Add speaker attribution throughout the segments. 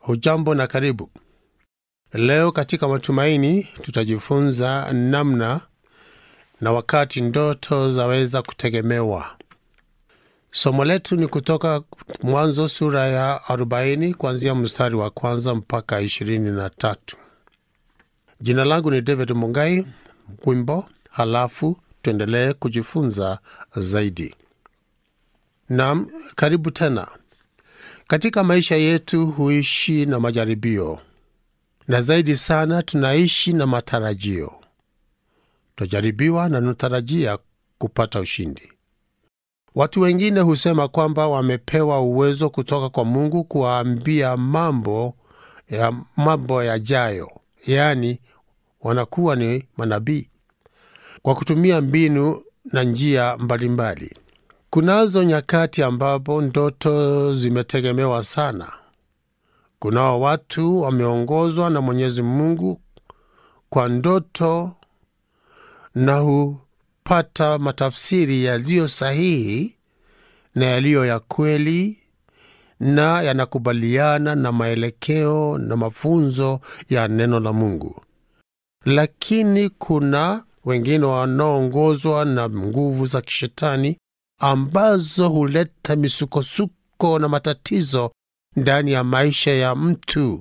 Speaker 1: Hujambo na karibu. Leo katika Matumaini tutajifunza namna na wakati ndoto zaweza kutegemewa. Somo letu ni kutoka Mwanzo sura ya 40 kuanzia mstari wa kwanza mpaka 23. Jina langu ni David Mungai. Wimbo halafu tuendelee kujifunza zaidi. Naam, karibu tena. Katika maisha yetu huishi na majaribio, na zaidi sana tunaishi na matarajio. Twajaribiwa na tunatarajia kupata ushindi. Watu wengine husema kwamba wamepewa uwezo kutoka kwa Mungu kuwaambia mambo ya mambo yajayo, yaani wanakuwa ni manabii kwa kutumia mbinu na njia mbalimbali. Kunazo nyakati ambapo ndoto zimetegemewa sana. Kunao watu wameongozwa na Mwenyezi Mungu kwa ndoto na hupata matafsiri yaliyo sahihi na yaliyo ya kweli na yanakubaliana na maelekeo na mafunzo ya neno la Mungu. Lakini kuna wengine wanaoongozwa na nguvu za kishetani ambazo huleta misukosuko na matatizo ndani ya maisha ya mtu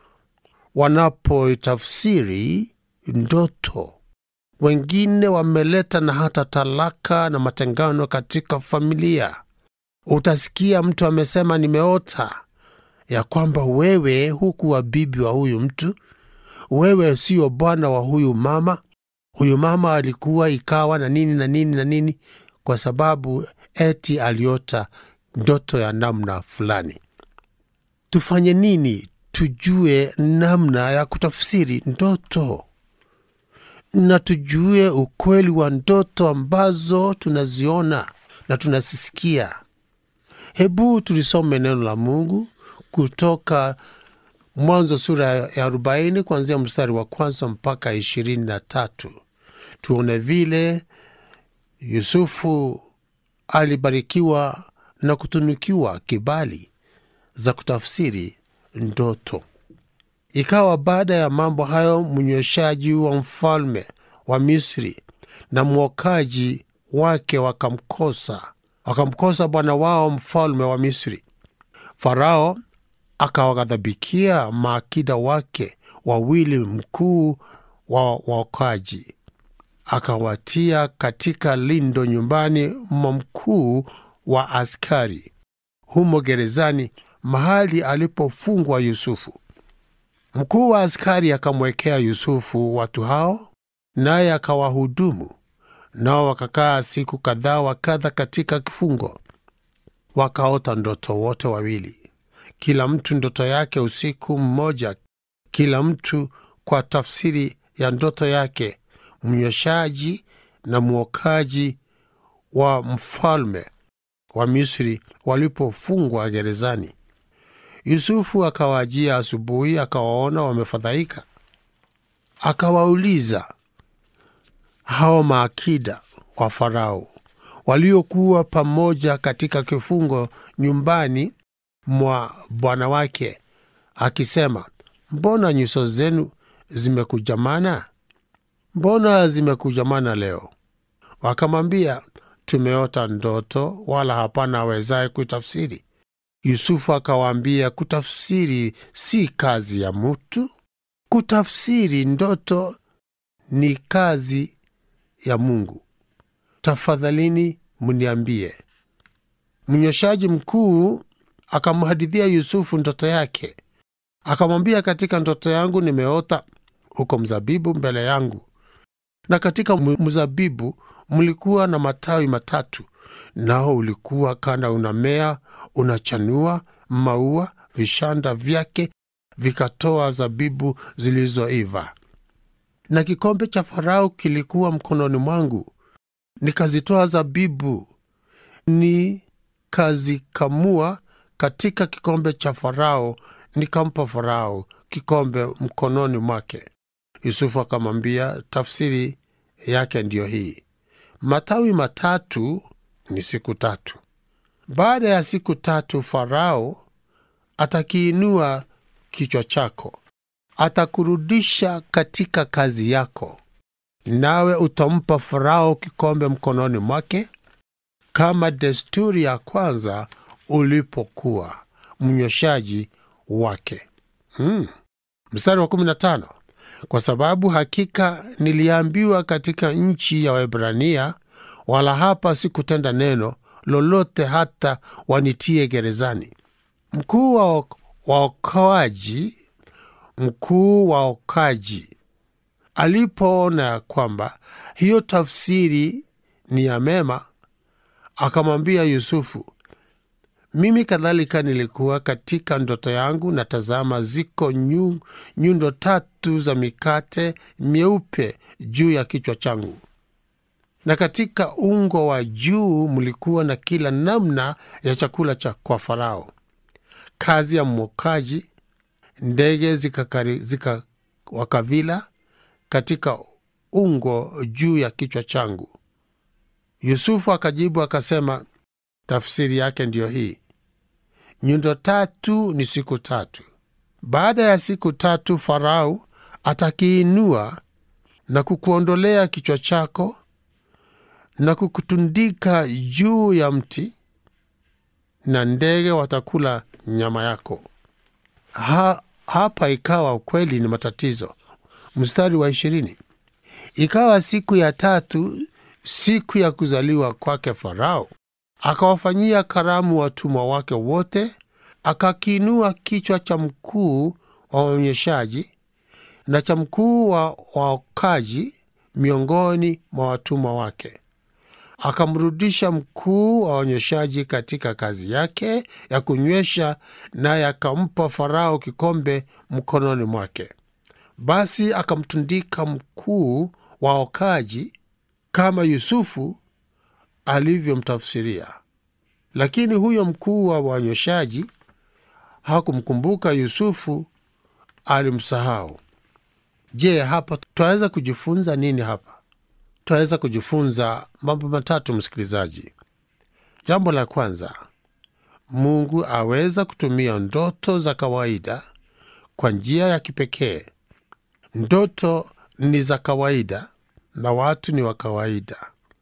Speaker 1: wanapoitafsiri ndoto. Wengine wameleta na hata talaka na matengano katika familia. Utasikia mtu amesema, nimeota ya kwamba wewe hukuwa bibi wa huyu mtu, wewe sio bwana wa huyu mama, huyu mama alikuwa ikawa na nini na nini na nini kwa sababu eti aliota ndoto ya namna fulani. Tufanye nini tujue namna ya kutafsiri ndoto na tujue ukweli wa ndoto ambazo tunaziona na tunazisikia? Hebu tulisome neno la Mungu kutoka Mwanzo sura ya arobaini kuanzia mstari wa kwanza mpaka ishirini na tatu tuone vile Yusufu alibarikiwa na kutunukiwa kibali za kutafsiri ndoto. Ikawa baada ya mambo hayo, mnyweshaji wa mfalme wa Misri na mwokaji wake wakamkosa, wakamkosa bwana wao mfalme wa Misri. Farao akawaghadhabikia maakida wake wawili, mkuu wa waokaji akawatia katika lindo nyumbani mwa mkuu wa askari humo gerezani, mahali alipofungwa Yusufu. Mkuu wa askari akamwekea Yusufu watu hao, naye akawahudumu nao. Wakakaa siku kadhaa wa kadha katika kifungo. Wakaota ndoto wote wawili, kila mtu ndoto yake usiku mmoja, kila mtu kwa tafsiri ya ndoto yake mnyweshaji na mwokaji wa mfalme wa Misri walipofungwa gerezani. Yusufu akawajia asubuhi, akawaona wamefadhaika. Akawauliza hao maakida wa Farao waliokuwa pamoja katika kifungo nyumbani mwa bwana wake, akisema, mbona nyuso zenu zimekujamana? Mbona zimekujamana leo? Wakamwambia, tumeota ndoto, wala hapana awezaye kuitafsiri. Yusufu akawaambia, kutafsiri si kazi ya mtu, kutafsiri ndoto ni kazi ya Mungu. Tafadhalini mniambie. Mnyweshaji mkuu akamhadithia Yusufu ndoto yake, akamwambia, katika ndoto yangu nimeota uko mzabibu mbele yangu na katika mzabibu mlikuwa na matawi matatu, nao ulikuwa kana unamea unachanua maua, vishanda vyake vikatoa zabibu zilizoiva. Na kikombe cha Farao kilikuwa mkononi mwangu, nikazitoa zabibu nikazikamua katika kikombe cha Farao, nikampa Farao kikombe mkononi mwake. Yusufu akamwambia, tafsiri yake ndiyo hii: matawi matatu ni siku tatu. Baada ya siku tatu, Farao atakiinua kichwa chako, atakurudisha katika kazi yako, nawe utampa Farao kikombe mkononi mwake, kama desturi ya kwanza ulipokuwa mnyweshaji wake. Hmm. Mstari wa 15 kwa sababu hakika niliambiwa katika nchi ya Waebrania, wala hapa sikutenda neno lolote hata wanitie gerezani. Mkuu wa waokoaji, mkuu wa okoaji alipoona ya kwamba hiyo tafsiri ni ya mema, akamwambia Yusufu, mimi kadhalika nilikuwa katika ndoto yangu, na tazama, ziko nyu, nyundo tatu za mikate myeupe juu ya kichwa changu, na katika ungo wa juu mlikuwa na kila namna ya chakula cha kwa Farao, kazi ya mwokaji. Ndege zikawakavila zika katika ungo juu ya kichwa changu. Yusufu akajibu akasema, tafsiri yake ndiyo hii: nyundo tatu ni siku tatu. Baada ya siku tatu, Farao atakiinua na kukuondolea kichwa chako na kukutundika juu ya mti, na ndege watakula nyama yako. Ha, hapa ikawa kweli ni matatizo. Mstari wa ishirini, ikawa siku ya tatu, siku ya kuzaliwa kwake Farao, akawafanyia karamu watumwa wake wote, akakiinua kichwa cha mkuu wa waonyeshaji na cha mkuu wa waokaji miongoni mwa watumwa wake, akamrudisha mkuu wa waonyeshaji katika kazi yake ya kunywesha, naye akampa Farao kikombe mkononi mwake. Basi akamtundika mkuu wa waokaji kama Yusufu alivyomtafsiria. Lakini huyo mkuu wa wanyweshaji hakumkumbuka Yusufu, alimsahau. Je, hapa twaweza kujifunza nini? Hapa twaweza kujifunza mambo matatu, msikilizaji. Jambo la kwanza, Mungu aweza kutumia ndoto za kawaida kwa njia ya kipekee. Ndoto ni za kawaida na watu ni wa kawaida.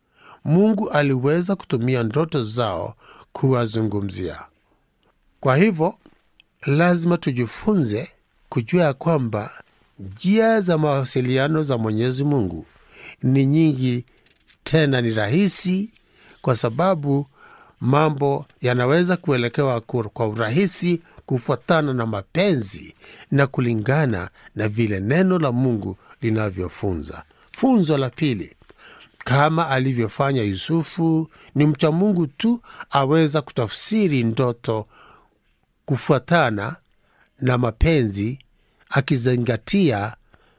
Speaker 1: Mungu aliweza kutumia ndoto zao kuwazungumzia. Kwa hivyo lazima tujifunze kujua ya kwamba njia za mawasiliano za Mwenyezi Mungu ni nyingi, tena ni rahisi, kwa sababu mambo yanaweza kuelekewa kwa urahisi kufuatana na mapenzi na kulingana na vile neno la Mungu linavyofunza. Funzo la pili, kama alivyofanya Yusufu, ni mcha Mungu tu aweza kutafsiri ndoto kufuatana na mapenzi, akizingatia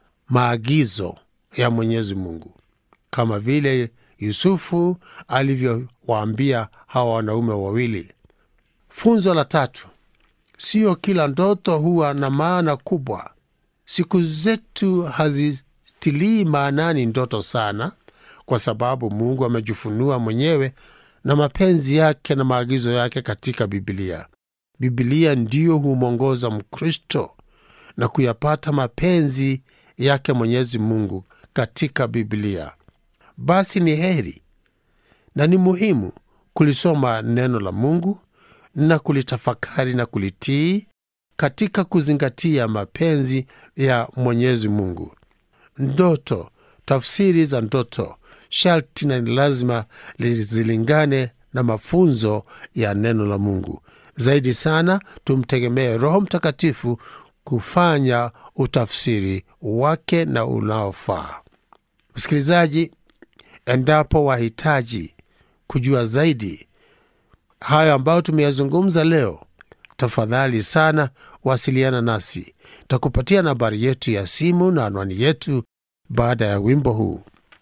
Speaker 1: maagizo ya Mwenyezi Mungu, kama vile Yusufu alivyowaambia hawa wanaume wawili. Funzo la tatu, sio kila ndoto huwa na maana kubwa. Siku zetu hazitilii maanani ndoto sana, kwa sababu Mungu amejifunua mwenyewe na mapenzi yake na maagizo yake katika Bibilia. Bibilia ndiyo humwongoza Mkristo na kuyapata mapenzi yake Mwenyezi Mungu katika Bibilia. Basi ni heri na ni muhimu kulisoma neno la Mungu na kulitafakari na kulitii katika kuzingatia mapenzi ya Mwenyezi Mungu. Ndoto, tafsiri za ndoto sharti na ni lazima zilingane na mafunzo ya neno la Mungu. Zaidi sana tumtegemee Roho Mtakatifu kufanya utafsiri wake na unaofaa. Msikilizaji, endapo wahitaji kujua zaidi hayo ambayo tumeyazungumza leo, tafadhali sana wasiliana nasi. Takupatia nambari yetu ya simu na anwani yetu baada ya wimbo huu.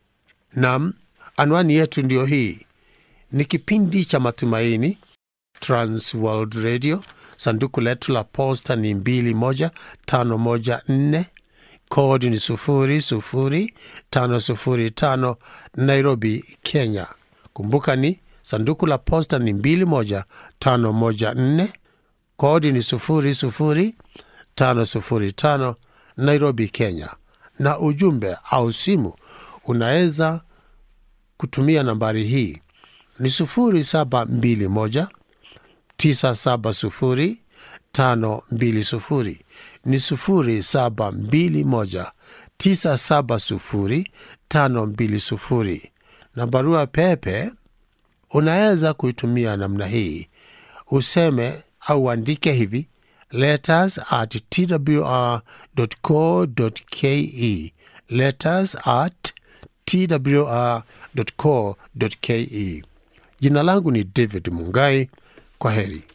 Speaker 1: Nam, anwani yetu ndiyo hii. Ni kipindi cha Matumaini, Trans World Radio. Sanduku letu la posta ni 21514 kodi ni 00505 Nairobi, Kenya. Kumbuka ni sanduku la posta ni 21514 kodi ni 005 505 Nairobi, Kenya, na ujumbe au simu unaweza kutumia nambari hii ni 0721 970 520 ni 0721 970 520 na barua pepe unaweza kuitumia namna hii useme au uandike hivi letters at twr.co.ke letters at twr.co.ke jina langu ni david mungai kwa heri